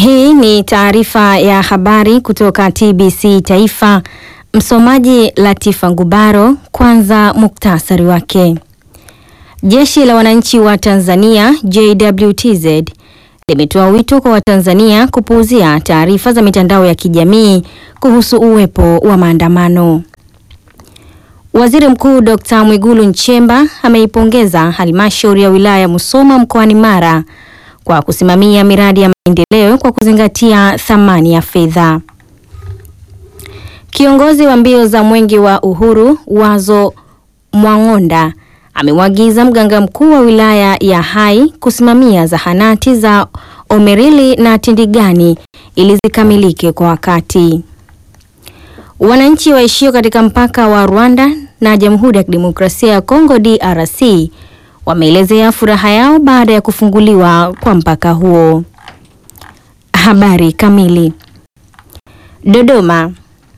Hii ni taarifa ya habari kutoka TBC Taifa. Msomaji Latifa Ngubaro. Kwanza muktasari wake. Jeshi la Wananchi wa Tanzania JWTZ limetoa wito kwa Watanzania kupuuzia taarifa za mitandao ya kijamii kuhusu uwepo wa maandamano. Waziri Mkuu Dr. Mwigulu Nchemba ameipongeza halmashauri ya wilaya ya Musoma mkoani Mara kwa kusimamia miradi ya maendeleo kwa kuzingatia thamani ya fedha. Kiongozi wa mbio za Mwenge wa Uhuru Wazo Mwang'onda amemwagiza mganga mkuu wa wilaya ya Hai kusimamia zahanati za Omerili na Tindigani ili zikamilike kwa wakati. Wananchi waishio katika mpaka wa Rwanda na Jamhuri ya Kidemokrasia ya Kongo DRC wameelezea furaha yao baada ya kufunguliwa kwa mpaka huo. Habari kamili. Dodoma.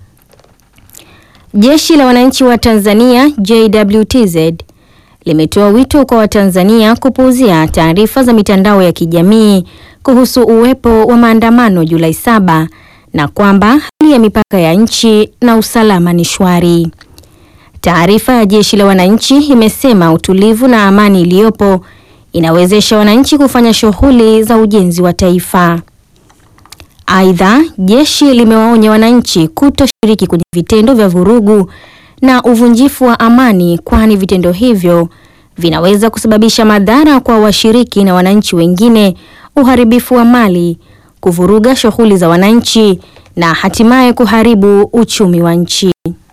Jeshi la Wananchi wa Tanzania JWTZ limetoa wito kwa Watanzania kupuuzia taarifa za mitandao ya kijamii kuhusu uwepo wa maandamano Julai saba na kwamba hali ya mipaka ya nchi na usalama ni shwari. Taarifa ya Jeshi la Wananchi imesema utulivu na amani iliyopo inawezesha wananchi kufanya shughuli za ujenzi wa taifa. Aidha, jeshi limewaonya wananchi kutoshiriki kwenye vitendo vya vurugu na uvunjifu wa amani kwani vitendo hivyo vinaweza kusababisha madhara kwa washiriki na wananchi wengine, uharibifu wa mali, kuvuruga shughuli za wananchi na hatimaye kuharibu uchumi wa nchi.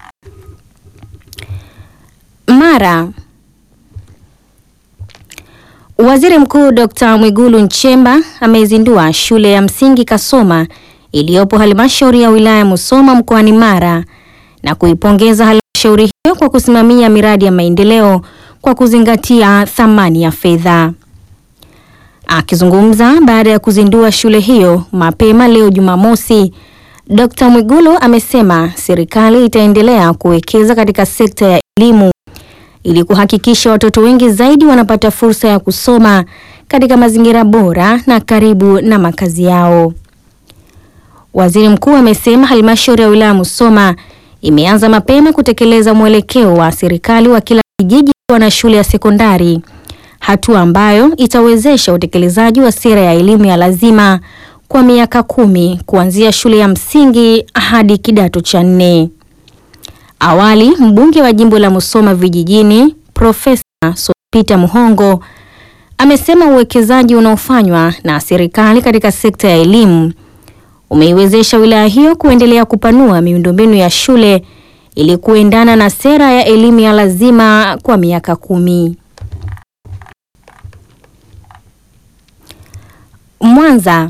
Mara. Waziri Mkuu Dr. Mwigulu Nchemba amezindua shule ya msingi Kasoma iliyopo halmashauri ya wilaya ya Musoma mkoani Mara na kuipongeza halmashauri hiyo kwa kusimamia miradi ya maendeleo kwa kuzingatia thamani ya fedha. Akizungumza baada ya kuzindua shule hiyo mapema leo Jumamosi, Dr. Mwigulu amesema serikali itaendelea kuwekeza katika sekta ya elimu ili kuhakikisha watoto wengi zaidi wanapata fursa ya kusoma katika mazingira bora na karibu na makazi yao. Waziri Mkuu amesema halmashauri ya wilaya Musoma imeanza mapema kutekeleza mwelekeo wa serikali wa kila kijiji kuwa na shule ya sekondari, hatua ambayo itawezesha utekelezaji wa sera ya elimu ya lazima kwa miaka kumi kuanzia shule ya msingi hadi kidato cha nne. Awali mbunge wa jimbo la Musoma vijijini Profesa Sospeter Muhongo amesema uwekezaji unaofanywa na serikali katika sekta ya elimu umeiwezesha wilaya hiyo kuendelea kupanua miundombinu ya shule ili kuendana na sera ya elimu ya lazima kwa miaka kumi. Mwanza.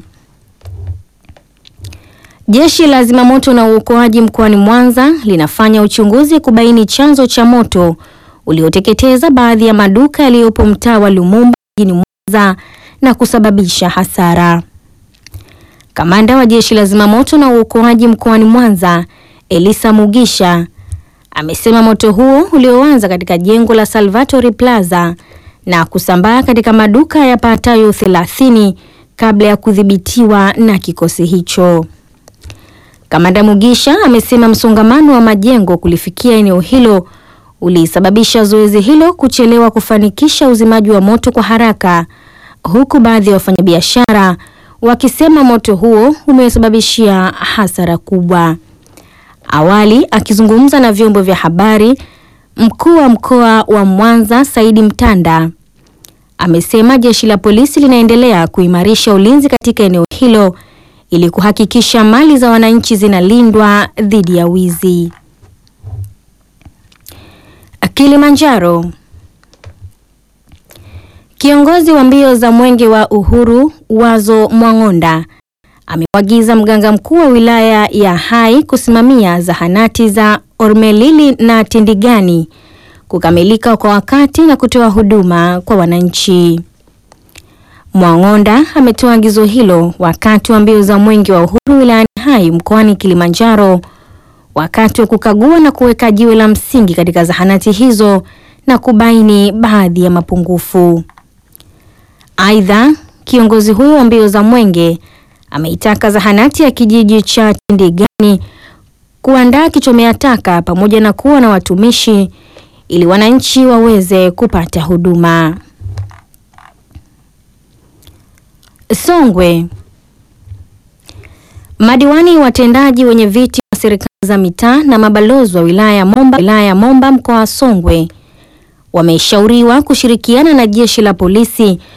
Jeshi la zimamoto na uokoaji mkoani Mwanza linafanya uchunguzi kubaini chanzo cha moto ulioteketeza baadhi ya maduka yaliyopo mtaa wa Lumumba mjini Mwanza na kusababisha hasara. Kamanda wa jeshi la zimamoto na uokoaji mkoani Mwanza, Elisa Mugisha, amesema moto huo ulioanza katika jengo la Salvatori Plaza na kusambaa katika maduka yapatayo 30 kabla ya kudhibitiwa na kikosi hicho. Kamanda Mugisha amesema msongamano wa majengo kulifikia eneo hilo ulisababisha zoezi hilo kuchelewa kufanikisha uzimaji wa moto kwa haraka, huku baadhi ya wafanyabiashara wakisema moto huo umesababishia hasara kubwa. Awali akizungumza na vyombo vya habari, mkuu wa mkoa wa Mwanza Saidi Mtanda amesema jeshi la polisi linaendelea kuimarisha ulinzi katika eneo hilo ili kuhakikisha mali za wananchi zinalindwa dhidi ya wizi. Kilimanjaro. Kiongozi wa mbio za Mwenge wa Uhuru Wazo Mwang'onda amemwagiza mganga mkuu wa wilaya ya Hai kusimamia zahanati za Ormelili na Tindigani kukamilika kwa wakati na kutoa huduma kwa wananchi. Mwang'onda ametoa agizo hilo wakati wa mbio za Mwenge wa Uhuru wilayani Hai mkoani Kilimanjaro wakati wa kukagua na kuweka jiwe la msingi katika zahanati hizo na kubaini baadhi ya mapungufu. Aidha, kiongozi huyo wa mbio za Mwenge ameitaka zahanati ya kijiji cha Tindigani kuandaa kichomea taka pamoja na kuwa na watumishi ili wananchi waweze kupata huduma. Songwe. Madiwani watendaji wenye viti wa serikali za mitaa na mabalozi wa wilaya ya Momba, wilaya ya Momba mkoa wa Songwe wameshauriwa kushirikiana na jeshi la polisi